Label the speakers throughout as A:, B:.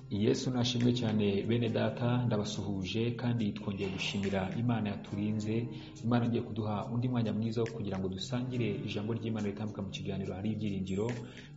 A: Yesu nashimwe cyane bene data ndabasuhuje kandi twongeye gushimira Imana yaturinze Imana ngiye kuduha undi mwanya mwiza wo kugira ngo dusangire ijambo ry'Imana ritambuka mu kiganiro hari ibyiringiro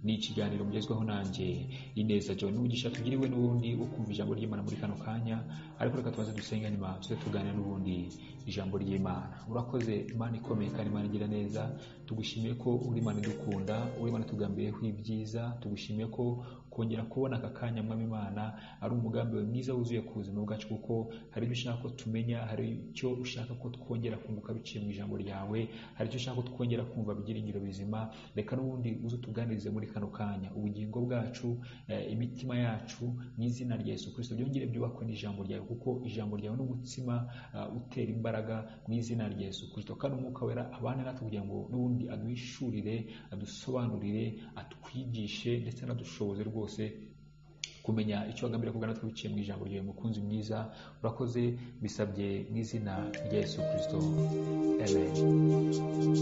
A: ni ikiganiro mugezweho nanjye Ineza John n'umugisha tugiriwe n'ubundi wo kumva ijambo ry'Imana muri kano kanya ariko reka tubanze dusenge nyuma tuze tuganire n'ubundi ijambo ry'Imana urakoze Imana ikomeye kandi Imana igira neza tugushimiye ko uri Imana idukunda uri Imana tugambiyeho ibyiza tugushimiye ko kongera kubona aka kanya mwami Imana ari umugambi wawe mwiza wuzuye ku buzima bwacu kuko hari ibyo ushaka ko tumenya hari icyo ushaka ko twongera kunguka biciye mu ijambo ryawe hari icyo ushaka ko twongera kumva ibyiringiro bizima reka n'ubundi uze utuganirize muri kano kanya ubugingo bwacu eh, imitima yacu mu izina rya Yesu Kristo byongere byubakwe n'ijambo ryawe kuko ijambo ryawe n'umutsima uh, utera imbaraga mu izina rya Yesu Kristo kandi umwuka wera abane natwe kugira ngo n'ubundi aduhishurire adusobanurire atwigishe ndetse anadushoboze rwose kumenya icyo wagambiriye kugana twiciye mu ijambo ryawe mukunzi mwiza urakoze bisabye mu izina rya Yesu Kristo amen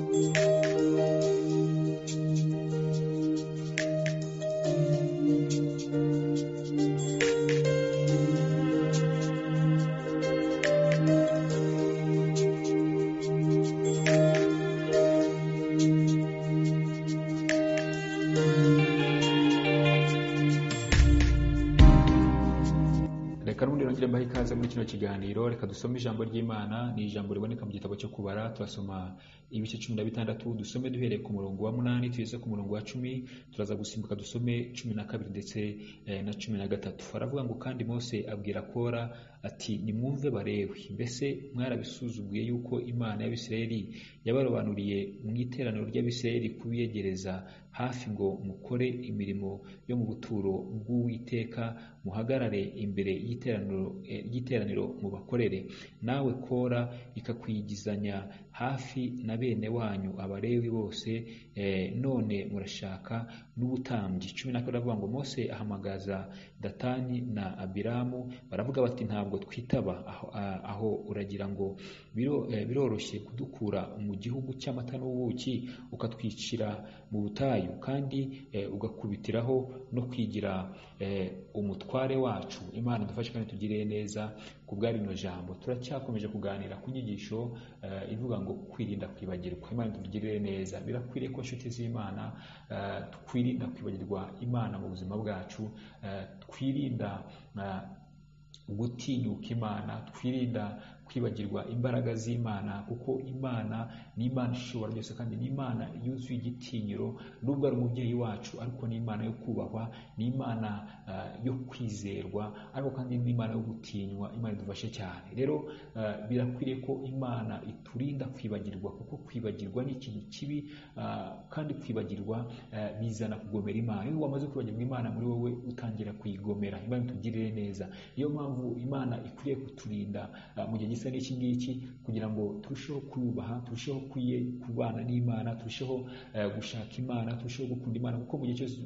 A: reka n'ubundi rongere mbahe ikaze muri kino kiganiro reka dusome ijambo ry'imana ni ijambo riboneka mu gitabo cyo kubara turasoma ibice cumi na bitandatu dusome duhereye ku murongo wa munani tugeze ku murongo wa cumi turaza gusimbuka dusome cumi na kabiri ndetse eh, na cumi na gatatu aravuga ngo kandi mose abwira kora ati nimwumve barewi mbese mwarabisuzuguye yuko imana y'abisirayeli yabarobanuriye mu iteraniro ry'abisirayeli kubiyegereza hafi ngo mukore imirimo yo mu buturo bw'uwiteka muhagarare imbere y'iteraniro eh, y'iteraniro mubakorere nawe kora ikakwigizanya hafi na bene wanyu abarewi bose eh, none murashaka n'ubutambyi cumi na kabiri aravuga ngo mose ahamagaza datani na abiramu baravuga bati ntabwo twitaba aho, a- aho uragira ngo biro- eh, biroroshye kudukura mu gihugu cy'amata n'ubuki ukatwicira mu butayu kandi eh, ugakubitiraho no kwigira eh, umutware wacu imana dufashe kandi tugirire neza ku bwa rino jambo turacyakomeje kuganira ku nyigisho eh, ivuga ngo kwirinda kwibagirwa imana tugirire neza birakwiriye ko inshuti z'imana eh, twirinda kwibagirwa imana mu buzima bwacu eh, twirinda eh, gutinyuka imana twirinda kwibagirwa imbaraga z'imana kuko imana ni imana ishobora byose kandi ni imana yuzuye igitinyiro nubwo ari umubyeyi wacu ariko ni imana yo kubahwa ni imana ah, yo kwizerwa ariko kandi ni imana yo gutinywa imana idufashe cyane rero ah, birakwiriye ko imana iturinda kwibagirwa kuko kwibagirwa ni ikintu kibi ah, kandi kwibagirwa ah, bizana kugomera imana iyo wamaze kwibagirwa imana muri wowe utangira kuyigomera imana itugirire neza niyo mpamvu imana ikwiye kuturinda ah, mu gihe gisa n'iki ngiki kugira ngo turusheho kuyubaha turusheho kuye kubana n'imana turusheho eh, gushaka imana turusheho gukunda imana kuko mu gihe cyose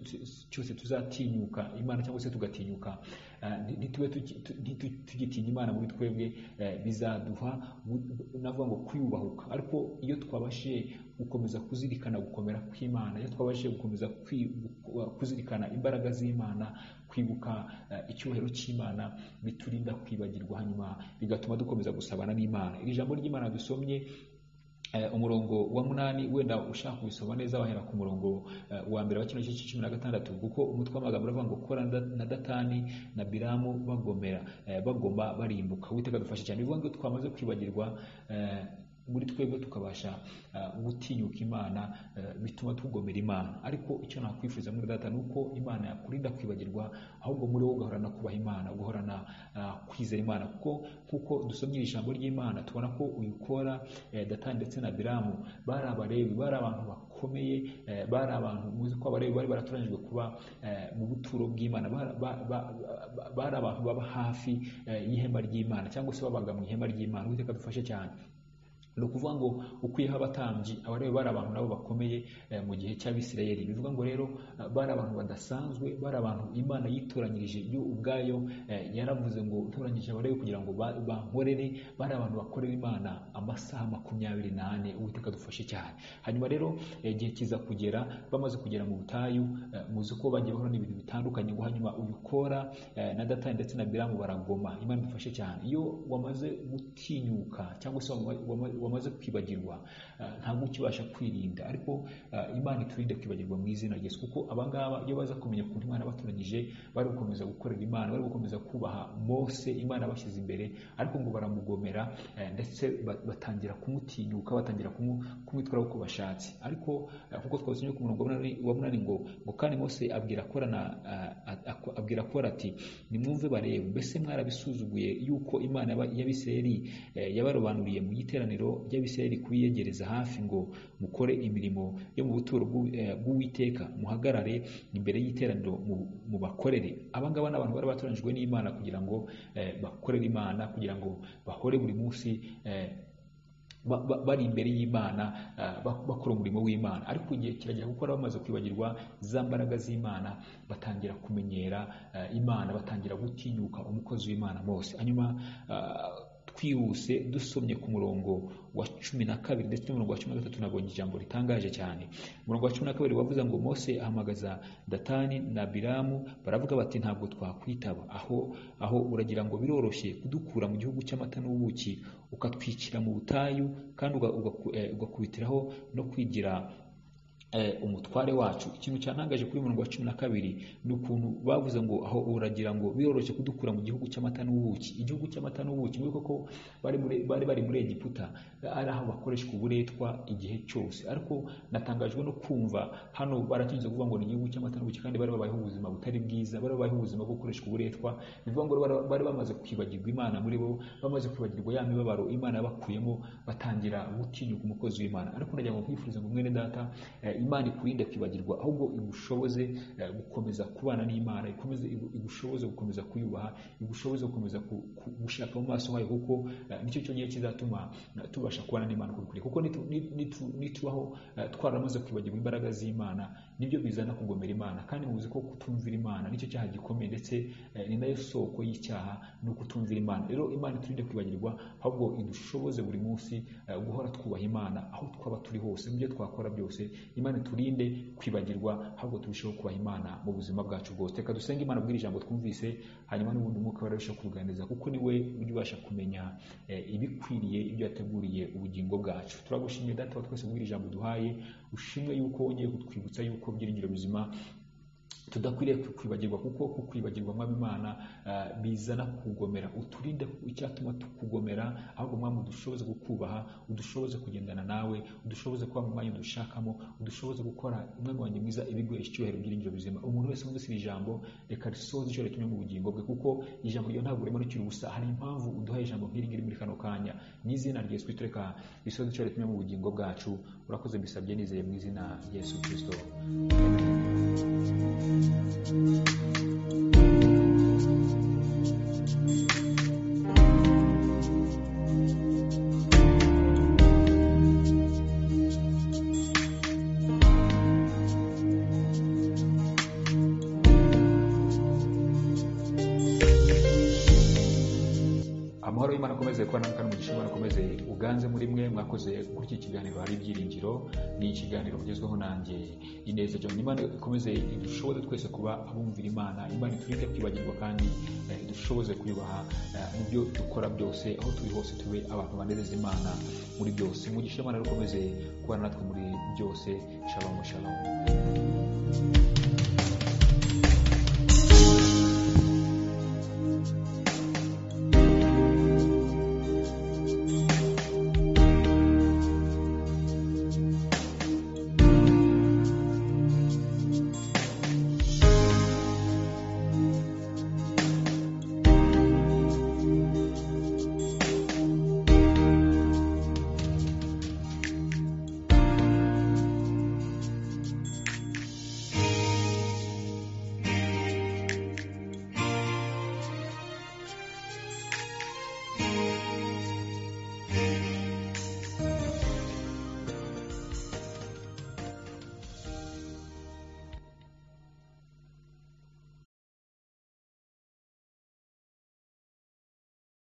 A: cyose tuzatinyuka imana cyangwa se tugatinyuka eh, nti- ntitube tuki- tu- ntitu- tugitinya imana muri twebwe eh, bizaduha bu- navuga ngo kwiyubahuka ariko iyo twabashije gukomeza kuzirikana gukomera kw'imana iyo twabashije gukomeza kwi- gu- kuzirikana imbaraga z'imana kwibuka eh, icyubahiro cy'imana biturinda kwibagirwa hanyuma bigatuma dukomeza gusabana n'imana iri jambo ry'imana dusomye eh, umurongo wa munani wenda ushaka kubisoma neza wahera ku murongo eh, wa mbere wa kino gice cumi na gatandatu kuko umutwe w'amagambo uravuga ngo kora na- na datani na biramu bagomera eh, bagoma barimbuka uwiteka dufashe cyane bivuga ngo twamaze kwibagirwa eh, muri twebwe tukabasha ah, gutinyuka imana eh, bituma tugomera imana ariko icyo nakwifuza muri data ni uko imana yakurinda kwibagirwa ahubwo muri wowe ugahorana kubaha imana ugahorana ah, kwizera imana kuko kuko dusomye iri jambo ry'imana tubona ko uyikora datani ndetse na biramu bari abarebi bari abantu bakomeye eh, bari abantu muzi ko abarebi bari baratoranyijwe kuba eh, mu buturo bw'imana bari ba- ba- ba- bari abantu baba hafi eh, y'ihema ry'imana cyangwa se babaga mu ihema ry'imana uwiteka dufashe cyane ni ukuvuga ngo ukwiyeho abatambyi abalewi bari abantu nabo bakomeye eh, mu gihe cy'abisirayeli bivuga ngo rero eh, bari abantu badasanzwe bari abantu imana yitoranyirije yo ubwayo eh, yaravuze ngo ntoranyije abalewi kugira ngo ba- bankorere bari abantu bakorera imana amasaha makumyabiri n'ane uwiteka dufashe cyane hanyuma rero eh, igihe kiza kugera bamaze kugera mu butayu eh, muzi ko bagiye bahura n'ibintu bitandukanye ngo hanyuma ubikora na datani ndetse na biramu baragoma imana idufashe cyane iyo wamaze gutinyuka cyangwa se wama- wama- wamaze kwibagirwa eh, ntabwo ukibasha kwirinda ariko eh, imana iturinde kwibagirwa mu izina ryesu kuko abangaba iyo baza kumenya ukuntu imana yabatoranyije bari gukomeza gukorera imana bari gukomeza kubaha mose imana yabashyize imbere ariko ngo baramugomera eh, ndetse ba- batangira kumutinyuka batangira kumu- kumwitwaraho uko bashatse ariko eh, kuko twasomye ku murongo wa munani- wa munani ngo ngo kandi mose abwira korana ah, ah, ak- abwira kora ati nimwumve barebe mbese mwarabisuzuguye yuko imana yaba- y'abisirayeli eh, yabarobanuriye mu giteraniro ry'abisirayeli kubiyegereza hafi ngo mukore imirimo yo mu buturo bw'u- eh, bw'uwiteka muhagarare imbere y'iteraniro mu- mubakorere abangaba ni abantu bari batoranyijwe n'imana kugira ngo eh, bakorere imana kugira ngo bahore buri munsi eh, ba- ba- bari imbere y'imana eh, bak- bakora umurimo w'imana ariko igihe kiragera kuko baba bamaze kwibagirwa za mbaraga z'imana batangira kumenyera eh, imana batangira gutinyuka umukozi w'imana mose hanyuma eh, twihuse dusomye ku murongo wa cumi na kabiri ndetse n'umurongo wa cumi na gatatu nabonye ijambo ritangaje cyane umurongo wa cumi na kabiri wavuze ngo mose ahamagaza datani na biramu baravuga bati ntabwo twakwitaba aho aho uragira ngo biroroshye kudukura mu gihugu cy'amata n'ubuki ukatwicira mu butayu kandi uga- ugaku- eh, ugakubitiraho no kwigira eh, umutware wacu ikintu cyantangaje kuri uyu murongo wa cumi na kabiri ni ukuntu bavuze ngo aho uragira ngo biroroshye kudukura mu gihugu cy'amata n'ubuki igihugu cy'amata n'ubuki muri koko bari muri- bari bari muri egiputa ari aho bakoreshwa uburetwa igihe cyose ariko natangajwe no kumva hano baratinze kuvuga ngo ni igihugu cy'amata n'ubuki kandi bari babayeho ubuzima butari bwiza bari babayeho ubuzima bwo gukoreshwa uburetwa bivuga ngo bari- bari bamaze kwibagirwa imana muri bo bamaze kwibagirwa ya mibabaro imana yabakuyemo batangira gutinyuka umukozi w'imana ariko nagira ngo nkwifurize ngo mwene data eh, imana ikurinde kwibagirwa ahubwo igushoboze eh, gukomeza kubana n'imana ikomeze igu- igushoboze gukomeza kuyubaha igushoboze gukomeza ku- ku- gushaka mu maso hayo kuko eh, nicyo cyonyine kizatuma eh, tubasha kubana n'imana uko bikwiriye kuko nitu- ni- nitu- nitubaho eh, twaramaze kwibagirwa imbaraga z'imana nibyo bizana kugomera imana kandi muzi ko kutumvira imana nicyo cyaha gikomeye ndetse eh, ni nayo soko y'icyaha ni ukutumvira imana rero imana iturinde kwibagirwa ahubwo idushoboze buri munsi eh, guhora twubaha imana aho twaba turi hose mu byo twakora byose imana iturinde kwibagirwa ahubwo turusheho kubaha imana mu buzima bwacu bwose reka dusenge imana bw'iri jambo twumvise hanyuma n'ubundi umwuka wawe arusheho kubuganiriza kuko ni we ujya ubasha kumenya eh, ibikwiriye ibyo yateguriye ubugingo bwacu turagushimiye data wa twese bw'iri jambo duhaye ushimwe yuko wongeye kutwibutsa yuko byiringiro bizima tudakwiriye kwibagirwa kuko kukwibagirwa mwami imana eh, bizana kugomera uturinde icyatuma tukugomera ahubwo mwami udushoboze kukubaha udushoboze kugendana nawe udushoboze kuba mu mwanya udushakamo udushoboze gukora umwami wanjye mwiza ibiguha icyubahiro byiringiro bizima umuntu wese wumvise iri jambo reka risohoze icyo ritumye mu bugingo bwe kuko ijambo ryo ntabwo rimanukira ubusa hari impamvu uduhaye ijambo nk'iri ngiri muri kano kanya n'izina rya yesu kristo reka risohoze icyo ritumye mu bugingo bwacu urakoze mbisabye nizeye mu izina rya yesu kristo Amen. amahoro y'imana akomeze kuba namwe kandi umugisha w'imana akomeze uganze muri mwe mwakoze kuri iki kiganiro hari ibyiringiro ni ikiganiro mugezweho nanjye ineza cyane imana ikomeze idushoboze twese kuba abumvira imana imana iturinde kwibagirwa kandi eh, idushoboze kuyubaha eh, mu byo dukora byose aho turi hose tube abantu banereza imana muri byose umugisha w'imana rero ukomeze kubana natwe muri byose shalom shalom